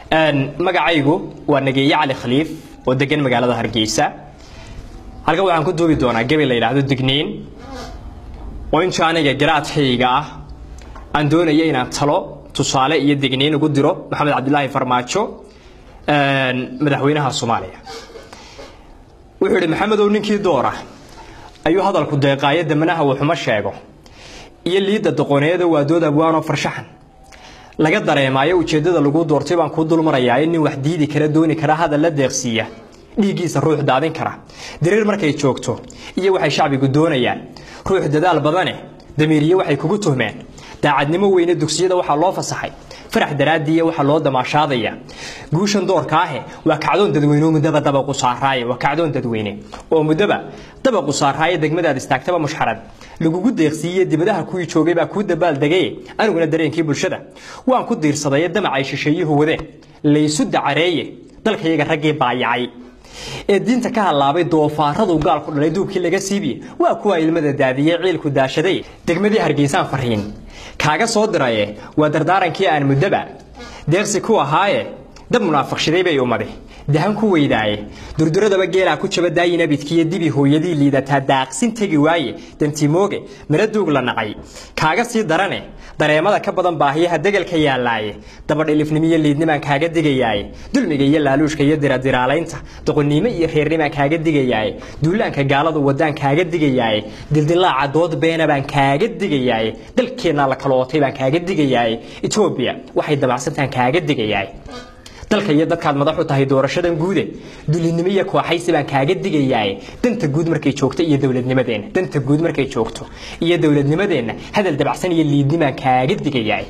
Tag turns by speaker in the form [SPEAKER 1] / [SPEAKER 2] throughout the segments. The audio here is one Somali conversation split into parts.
[SPEAKER 1] magacaygu waa nageeye cali khaliif oo degan magaalada hargeysa halkan waxaan ku duubi doonaa gabi la yidhaahdo digniin oo inta aniga garaadkayga ah aan doonaya inaan talo tusaale iyo digniin ugu diro maxamed cabdilaahi farmaajo madaxweynaha soomaaliya wuxuu yidhi maxamedow ninkii doora ayuu hadalku deeqaayo damanaha wuxuma sheego iyo liidda doqoneeda waa dood abwaanoo farshaxan laga dareemaayo ujeeddada lagu doortay baan kuu dulmarayaa in nin wax diidi kara dooni kara hadal la deeqsiiya dhiiggiisa ruux daadin kara dariir markay joogto iyo waxay shacbigu doonayaan ruux dadaal badane damiiriye waxay kugu tuhmeen daacadnimo weyne dugsiyada waxaa loo fasaxay farax daraadiiya waxaa loo damaashaadaya guushan doorka ahe waa kacdoon dadweyne oo muddaba dabaqu saaraaye waa kacdoon dadweyne oo muddaba dabaqu saaraaye degmadaad istaagtaba mushxarad lagugu deeqsiiye dibadaha kuwii joogay baa kuu dabaaldegaye aniguna dareenkii bulshada waan ku diirsadaye damacay shisheeyuhu wadeen laysu dacareeye dalkayaga raggii baayacay ee diinta ka halaabay doofaaradu gaalku dhalay duubkii laga siibiye waa kuwa ilmada daadiyey ciilku daashaday degmadii hargeysaan fariin kaaga soo diraye waa dardaarankii aan muddaba deeqsi ku ahaaye dab munaafiqshaday bay umade dahan ku weydaaye durduradaba geelaa ku jaba daayin abidkiiyo dibi hooyadii liidataa daaqsin tegi waaye dantimooge mira duug la nacay kaaga sii darane dareemada ka badan baahiyaha degelka yaallaaye dabadhilifnimiyo liidnimaan kaaga digayaaye dulmiga iyo laaluushka iyo diradiraalaynta doqonnimo iyo reernimaan kaaga digayaaye duulaanka gaaladu wadaan kaaga digayaaye dildilaaca dood beena baan kaaga digayaaye dalkeennaa la kala ootay baan kaaga digayaaye etoobiya waxay dabacsantaan kaaga digayaaye dalka iyo dadkaad madax u tahay doorashadan guude dulinimo iyo kooxaysi baan kaaga digayaaye danta guud markay joogto iyo dowladnimadeenna danta guud markay joogto iyo dowladnimadeenna hadal dabacsan iyo liidnimaan kaaga digayaaye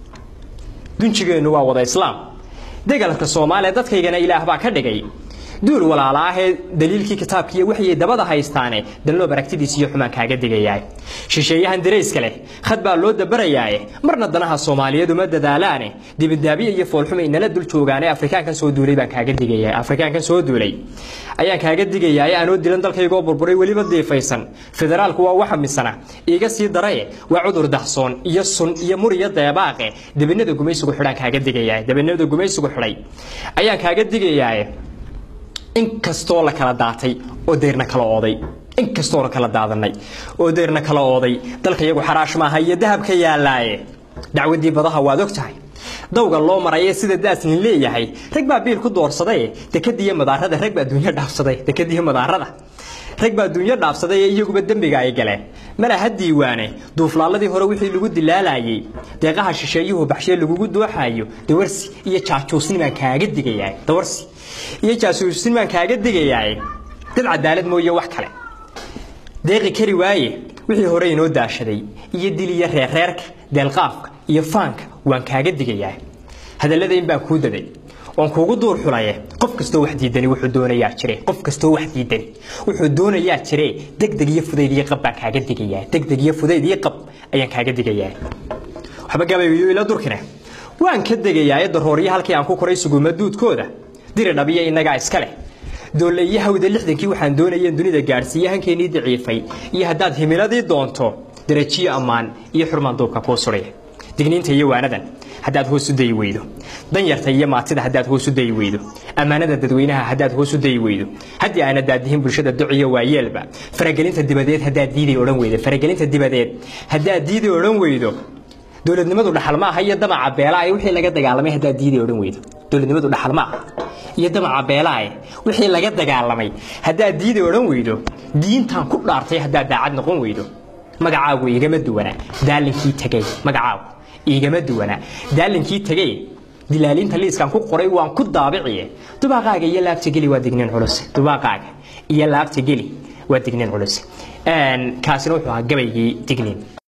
[SPEAKER 1] dunjigeennu waa wada islaam degalka soomaaliya dadkaygana ilaah baa ka dhigay duul walaala ahee daliilkii kitaabkiiyo waxyay dabada haystaane dalnoob aragtidiis iyo xumaan kaaga digayaay shisheeyahan darayska leh khad baa loo dabarayaaye marna danaha soomaaliyeed uma dadaalaane dibidaabiya iyo foolxuma inala dul joogaane afrikaankan soo duulay baan kaaga digaya afrikaankan soo duulay ayaan kaaga digayaaye aanoo dilan dalkaygoo burburay weliba diifaysan federaalku waa waxa misana iiga sii daraye waa cudur dahsoon iyo sun iyo mur iyo deebaaqe dabanada gumaysigu xidhaan kaaga digayaaye dabanada gumaysigu xidhay ayaan kaaga digayaaye inkastoo la kala daatay oo deyrna kala ooday inkastoona kala daadanay oo deyrna kala ooday dalka iyagu xaraash maaha iyo dahabka yaallaaye dacwadii badaha waad og tahay dawga loo maraye sida daaslin leeyahay rag baa biil ku doorsadaye dekadiiyo madaarada rag baa duunyo dhaafsaday dekadiiyo madaarada rag baa duunyo dhaafsaday ee iyaguba dembiga ay galeen malaha diiwaane duuflaaladii hore wixii lagu dilaalayay deeqaha shisheeyuhu baxshee lagugu dooxayo dawarsi iyo jaajuusnimaan kaaga digayaay dawarsi iyo jaasuusnimaan kaaga digayaay dad cadaalad mooye wax kale deeqi kari waaye wixii hore inoo daashaday iyo dil iyo reerreerka deelqaafka iyo faanka waan kaaga digayaa hadallada in baan kuu daday waan kuugu duur xulaye qof kastoo wax diidani wuxuu doonayaa jire qof kastoo wax diidani wuxuu doonayaa jire degdeg iyo fudayd iyo qab baan kaaga digayaa degdeg iyo fudayd iyo qab ayaan kaaga digayaa waxba gabayo ila durkine waan ka degayaa darooryo halkii aan ku koray suguma duudkooda diri dhabiya inagaa iska leh doolle iyo hawda lixdankii waxaan doonayeen dunida gaadhsiiye hankeenii daciifay iyo haddaad himiladii doonto darajiyo ammaan iyo xurmaan duubka kuu sudhaya digniinta iyo waanadan haddaad hoos u dayi weydo danyarta iyo maatida haddaad hoos u dayi weydo ammaanada dadweynaha haddaad hoos u dayi weydo haddii aana daadihin bulshada duciyo waayeelba faragelinta dibadeed haddaad diiday odhan weydo faragelinta dibadeed haddaad diiday odhan weydo dowladnimadu dhaxal ma aha iyo damaca beelaaye wixii laga dagaalamay haddaad diiday odhan weydo dowladnimadu dhaxal ma aha iyo damaca beelaaye wixii laga dagaalamay haddaad diiday odhan weydo diintan ku dhaartay haddaad daacad noqon weydo magacaagu igama duwana daalinkii tegay magacaagu igama duwana daalinkii tegay dilaalinta liiskan ku qoray waan ku daabiciye dubaaqaaga iyo laabta geli waa digniin culus dubaaqaaga iyo laabta geli waa digniin culus kaasina wuxuu ahaa gabaygii digniin